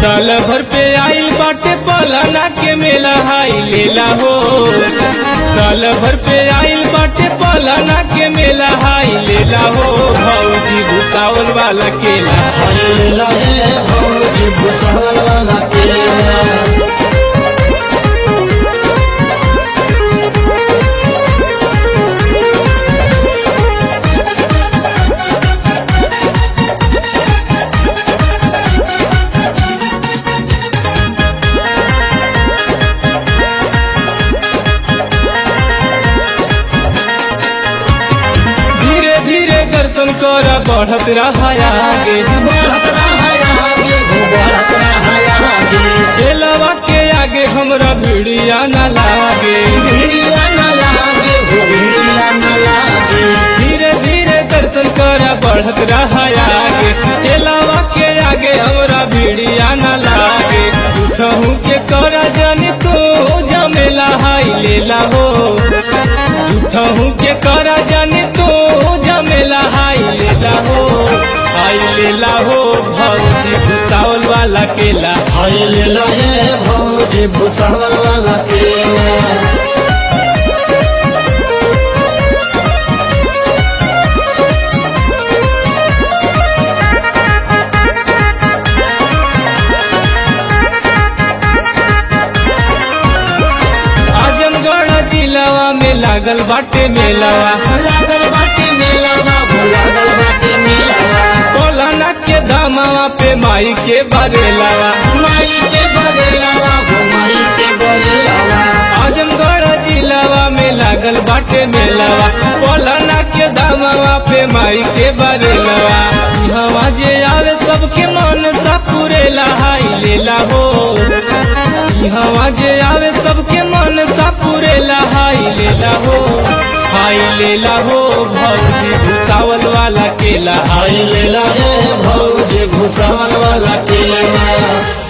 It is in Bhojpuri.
साल भर पे आइल बाटे पलाना के मेला हाई लेला हो साल भर पे आइल बाटे पलाना के मेला हाई लेला हो भौजी भूसावल वाला केला हल्ला है भौजी भूसावल वाला केला धीरे धीरे दर्शन कर बढ़त रहा आगे बढ़त रहा आगे हो बढ़त रहा आगे केलवा के आगे हमरा भिड़िया न लागे भिड़िया न लागे हो भिड़िया न लागे धीरे धीरे दर्शन कर बढ़त रहा आगे केलवा के आगे हमरा भिड़िया न लागे उठहू के कर जानी तू जमेला हाई लेला हो उठहू के कर जानी तू जमेला हाई लेला हो हाई लेला हो भौजी भूसावल वाला केला हल्ला है भौजी भूसावल वाला केला आजमगढ़ जिलावा में लागल बाटे मेलावा लागल बाटे मेलावा हो लागल बाटे मेलावा कोलाना के दामावा पे माई के बरेलावा माई के बदलावा हो माई के बदलावा आजमगढ़ जिलावा में लागल बाटे मेलावा कोलाना के दामावा पे माई के बरेलावा हवा जे आवे सबके मन सा पुरेला हाई लेला हो हवा जे आवे सबके मन सा पुरेला हाई लेला हो हाई लेला हो भौजी भूसावल वाला केला आई लेला है भौजी भूसावल वाला केला